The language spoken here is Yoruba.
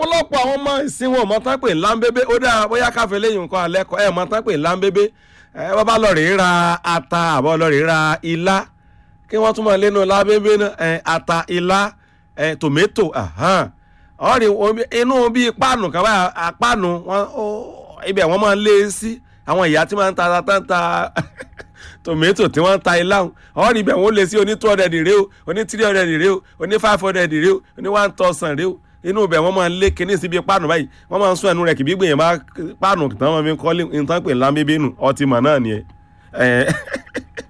ọ̀pọ̀lọpọ̀ àwọn ọmọ ìsìn wọn mọ tán pé ńláńbébé ó dáa bóyá káfí lẹ́yìn nǹkan alẹ́ kọ́ ẹ̀ mọ tán pé ńláńbébé ẹ wọ́n bá lọ rèé ra ata àbọ̀ lọ rèé ra ilá kí wọ́n tún mọ̀ lẹ́nu lábébé náà ẹ̀ ata ilá ẹ̀ tòmẹ́tò ọ̀rì inú bíi páànù kan báyà páànù wọn ibẹ̀ wọ́n máa ń lé sí àwọn ìyá tí wọ́n ń ta ta ta tòmẹ́tò tí wọ́n ń ta ilá ọ̀rì ibẹ̀ wọ́n lé sí oní two hundred rèé o oní three hundred rèé o oní five hundred rèé o oní one thousand rèé o inú ibẹ̀ wọ́n máa ń lé kinní síbi páànù báyìí wọ́n máa ń sún ẹnu rẹ̀ kì bí gbìyànjú bá páànù tí wọ́n fi ń kọ́ ní nǹkan pè lámbébé nù ọtí mọ̀ náà nìyẹn.